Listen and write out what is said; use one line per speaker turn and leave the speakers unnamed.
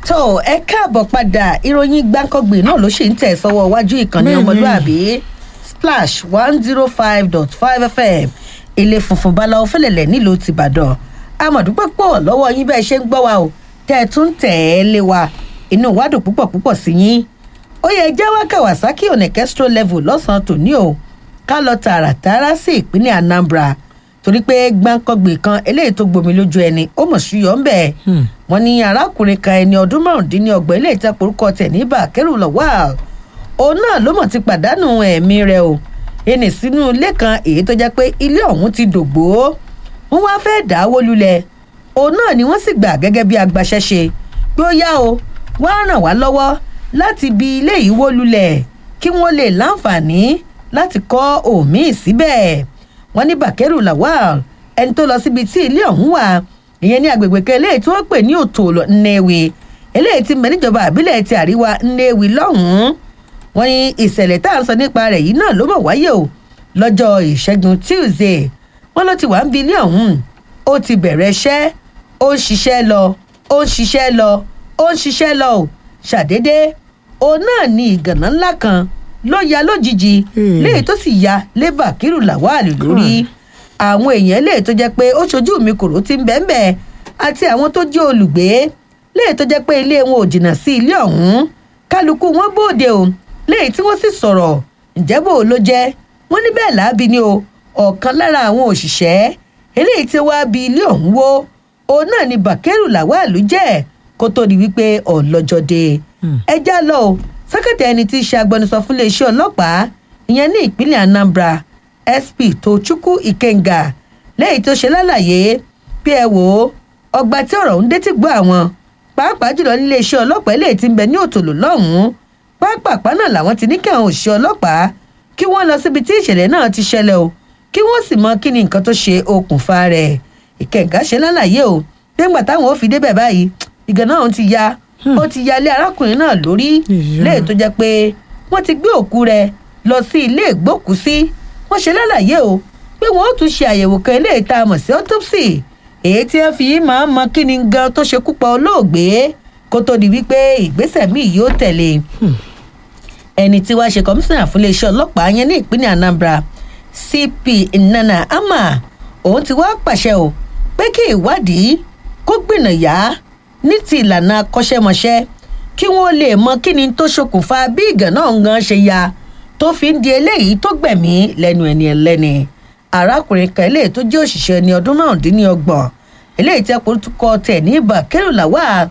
tó ẹ káàbọ̀ padà ìròyìn gbáǹkọ́gbè náà ló ṣì ń tẹ̀ sọ́wọ́ iwájú ìkànnì
Bẹ́ẹ̀ni.
ọmọlúàbí splash one zero five dot five fm ilé funfun báláwo fẹlẹ̀lẹ̀ nílùú tìbàdàn amọ̀dúpẹ́ pọ̀ lọ́wọ́ yín bẹ́ẹ̀ ṣe ń gbọ́ wa o tẹ́ ẹ tún tẹ̀ ẹ́ lé wa inú wa dùn púpọ̀ púpọ̀ sí yín ó yẹ jáwá kawasaki onekestro level lọ́sàn-án tòní o ká lọ tààràtàrà sí ìpínlẹ̀ anambra torí pé gbáǹkọ́gbè kan eléyìí tó gbomi lójú ẹni ó mọ̀ sí yọ̀ ń bẹ̀ wọ́n ní arákùnrin kan ẹni ọdún márùndínlọ́gbọ̀n ilé ìtẹ́pọ̀ orúkọ tẹ̀ ní bàkẹ́rù lọ́wọ́ òun náà ló mọ̀ ti pàdánù ẹ̀mí rẹ̀ o ẹnì sínú ilé kan èyí tó jẹ́ pé ilé ọ̀hún ti dògbò wọ́n wá fẹ́ dáwó lulẹ̀ òun náà ni wọ́n sì gbà gẹ́gẹ́ bí agbaṣẹ́ṣe pé ó yá o wá ràn wá lọ́wọ́ láti bi ilé yìí wó lulẹ̀ kí wọ́n lè láǹfààní láti kọ́ òmíì síbẹ̀ wọ́n ní bàkẹ́rù lawal ẹni tó lọ síbi tí ilé ọ̀hún wà ìyẹn ní agbègbè kan eléyìí tí wọ́n pè ní òtòlọ nnewi eléyìí ti mẹ níjọba àbílẹ̀ ti àríwá nnewi lọ́hùn-ún wọ́n ní ìṣẹ̀lẹ̀ tá à ń sọ nípa rẹ̀ yìí náà ló mọ̀ wáyé o lọ́jọ́ ìṣẹ́gun tuesday wọ́n ló ti wà ń bi ilé ọ̀hún ó ti bẹ̀rẹ̀ iṣẹ́ ó ń ṣiṣẹ́ lọ ó ń ṣiṣẹ́ lọ ó ń ṣiṣẹ́ lọ o ṣàdédé òun náà ní ìgànná ńlá kan ló ya lójijì
Hmm.
léyìí tó sì ya lé bàkírù làwálì lórí àwọn èèyàn léyìí tó jẹ́ pé ó ṣojú mi kòró ti ń bẹ́ẹ̀ bẹ́ẹ̀ àti àwọn tó jẹ́ olùgbé léyìí tó jẹ́ pé ilé wọn ò jìnnà sí ilé ọ̀hún kálukú wọn bóde o léyìí tí wọ́n sì sọ̀rọ̀ ǹjẹ́ bò ló jẹ́ wọ́n ní bẹ́ẹ̀ láabi ni o ọ̀kan lára àwọn òṣìṣẹ́ eléyìí tí wàá bi ilé ọ̀hún wó òun náà ni bàkẹ́rù làwálù jẹ́ kó tó di wípé ọ̀lọ́jọ́ dé ẹ já lọ o sẹ́kẹ̀tì ẹni tí í ṣe agbẹnusọ fún iléeṣẹ́ ọlọ́pàá ìyẹn ní ìpínlẹ̀ anambra sp tochukwu ikenga lẹ́yìn tó ṣe lálàyé pé ẹ wò ó ọgbà tí ọ̀rọ̀ ń dé ti gbọ́ àwọn pàápàá jùlọ nílé iṣẹ́ ọlọ́pàá eléyìí ti ń bẹ ní òtòló lọ́hùn-ún pápápá náà làwọn ti ní kí àwọn òṣìṣẹ́ ọlọ́pàá kí wọ́n lọ síbi tí ìṣẹ̀lẹ̀ náà ti ṣẹlẹ̀ o kí wọ́n sì mọ kí ni nǹkan tó ṣe okùnfà rẹ̀ ìkẹ̀ǹgà ṣe lálàyé o nígbà táwọn ò fi débẹ̀ báyìí ìgàn náà ti ya ó ti ya ilé arákùnrin náà lórí
Ìyá.
léè tó jẹ́ pé wọ́n ti gbé òkú rẹ̀ lọ sí ilé ìgbókùúsí wọ́n ṣe lálàyé o pé wọ́n ó tún ṣe àyẹ̀wò kan ilé ìta mọ̀ sí autopsy èyí tí wọ́n fi máa ń mọ kí ni gan tó ṣekú pa olóògbé kó tó di wípé ìgbésẹ̀ míì yóò tẹ̀lé ẹni tí wàá ṣe kọmíṣánná fún iléeṣẹ́ ọlọ́pàá yẹn ní ìpínlẹ̀ anambra cp nana ama òun ti wá pàṣẹ o pé kí ìwádìí kó gbìnàyà ní ti ìlànà akọ́ṣẹ́mọṣẹ́ kí wọ́n lè mọ kí ni tó ṣokùnfà bí ìgànnà gan ṣe ya tó fi ń di eléyìí tó gbẹ̀mí lẹ́nu ẹni ẹlẹ́ni arákùnrin kan eléyìí tó jẹ́ òṣìṣẹ́ ẹni ọdún márùndínlọ́gbọ̀n eléyìí tí a kò tún kọ tẹ̀ ní bàkẹ́rù làwà